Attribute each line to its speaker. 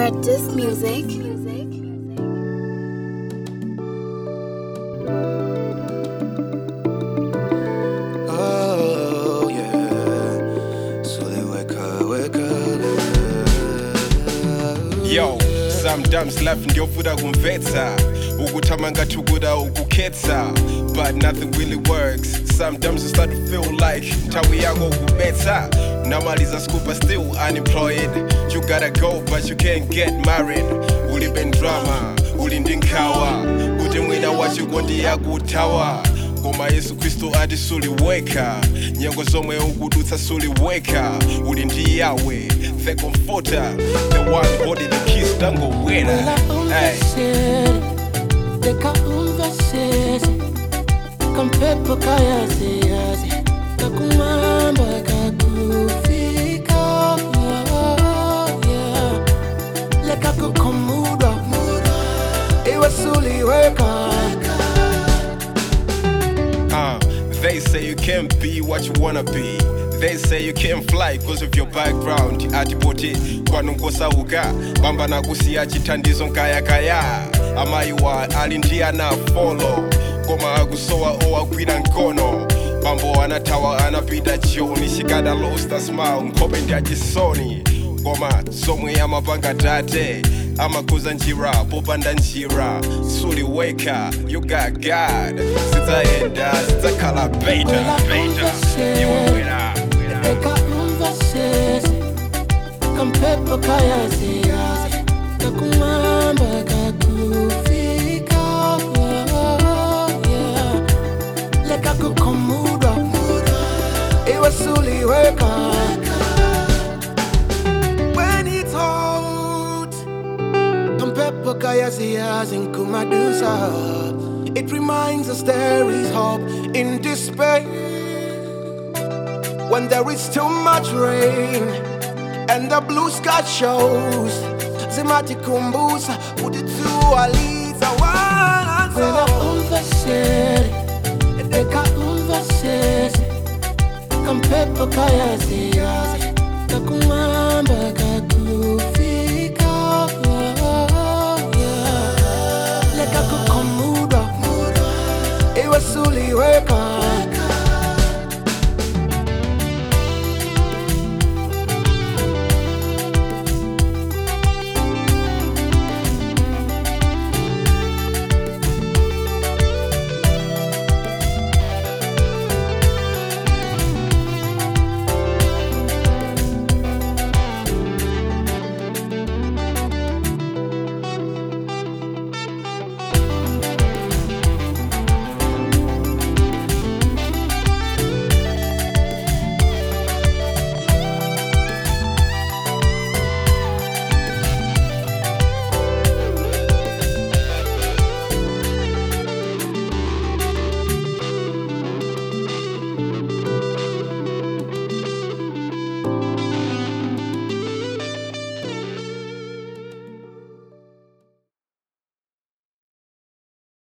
Speaker 1: Practice music.
Speaker 2: Oh yeah. So they wake up, wake up.
Speaker 3: yo sometimes life ndiyovuta kumvetsa ukuthama ngathi ukuda ukukhetsa but nothing really works sometimes you start to feel like nthawi yako kubetsa namaliza scuba still unemployed you gotta go but you can't get married ulibe drama uli ndi nkhawa kuti mwina wachiko ndiyakuthawa koma yesu khristu ati suliweka nyengo zomwe ukudutsa suliweka uli ndi yawe the comforter the one body the kiss tangowera hey.
Speaker 4: lekaumvasese kampepo kayaziyazi kakumwamba kakufika yeah. lekakukomudwa iwesuliweka
Speaker 3: Uh, they say you can't be what you wanna be. They say you can't fly because of your background. Atipoti kwanongosauka bamba nakusiya chithandizo nkayakaya amayiwa ali ndi ana folo koma akusowa owagwira mkono bambo anathawa anapita choni chikada losta smile nkhope ndi achisoni koma zomwe amapanga tate amakhuza njira popanda njira suliweka you got god zidzayenda zidzakhala beta beta iwe wera
Speaker 4: lekaumvasese kampepo kayaziyazi kakumwamba kakufika yeah. lekakukomudwa iwesuliweka when it's hot kampepo kayaziyazi nkumadusa it reminds us there is hope in despair when there is too much rain and the blue sky shows zimatikumbusha kutitualiza kampepo kayaziyazi kakumwamba kakufika yeah. lekakukomudwa iwesuliweka